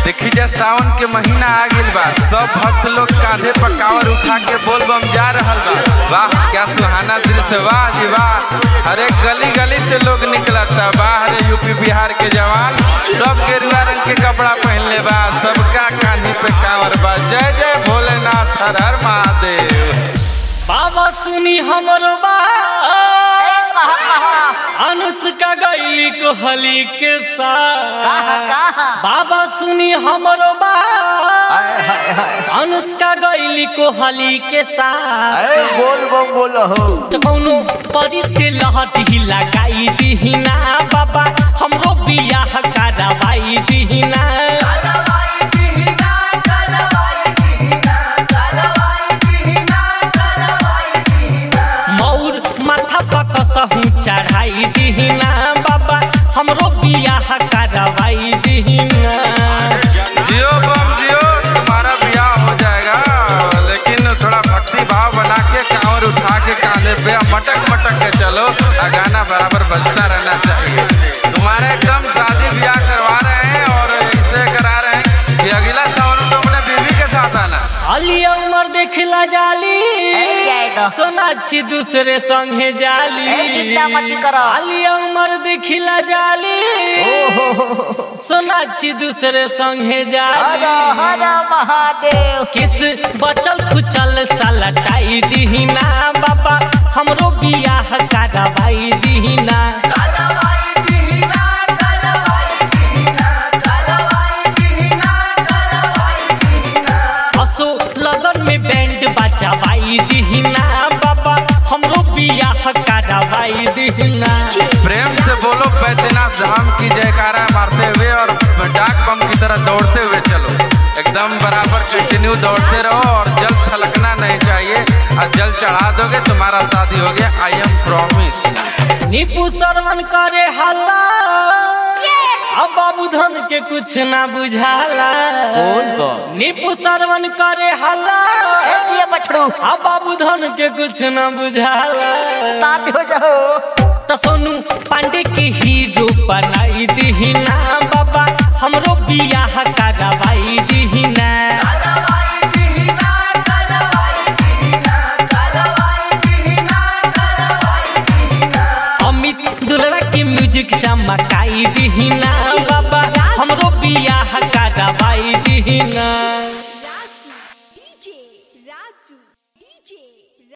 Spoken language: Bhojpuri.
देखी जा सावन के महीना आ गइल बा सब भक्त लोग कांधे पर कांवर उठा के बोल बम जा रहल बा वाह क्या सुहाना दृश्य वाह जी वाह हरे गली गली से लोग निकलता वाह रे यूपी बिहार के जवान सब गेरुआ रंग के कपड़ा पहनले बा सबका कांधी पे कांवर बा जय जय भोलेनाथ हर हर महादेव बाबा सुनी हमरो बा अनुष्का गैली कोहली के साथ बाबा सुनी हमरो बा अनुष्का गैली कोहली के साथ बोल बम बोल हो तो कौनो परी से लहट ही लगाई दीहिना बाबा हमरो बियाह करवाई दीहिना मौर माथा पर कसहू चढ़ाई दीहिना बाबा हमरो बियाह करवाई दीहिना जियो बम जियो तुम्हारा ब्याह हो जाएगा लेकिन थोड़ा भक्ति भाव बना के कांवर उठा के कांधे पे मटक मटक के चलो और गाना बराबर बजता रहना चाहिए तुम्हारे एकदम शादी ब्याह करवा रहे हैं और इसे करा रहे हैं कि अगला सावन में तो अपने बीवी के साथ आना अली उमर देखला जाली ए, जाए दो। सोनाक्षी दूसरे संगे जाली ए, चिंता मत करो। अली उमर देखला जाली सोनाक्षी दूसरे संगे हर जाली हर महादेव किस बचल खुचल सलटाई दीहिना बाबा हमरो बियाह करवाई दीहिना असो लगन में बैंड बजावाई दीहिना बाबा हमरो बियाह करवाई दीहिना प्रेम से बोलो बैद्यनाथ धाम की जयकारा मारते हुए और डाक बम की तरह दौड़ते हुए चलो एकदम बराबर कंटिन्यू दौड़ते रहो और जल छलकना नहीं चाहिए और जल चढ़ा दोगे तुम्हारा शादी हो गया आई एम प्रॉमिस नीपू श्रवण करे हल्ला अब बाबू धन के कुछ ना बुझाला बोल बम। नीपू श्रवण करे हल्ला ए, दिए बछड़ू अब बाबू धन के कुछ ना बुझाला तात हो जाओ तो सोनू पांडे के हीरो बनाई दीहिना बाबा हमरो बियाह करवाई दीहिना अमित दुलरा के म्यूजिक चमकाई दीहिना बाबा हमरो बियाह करवाई दीहिना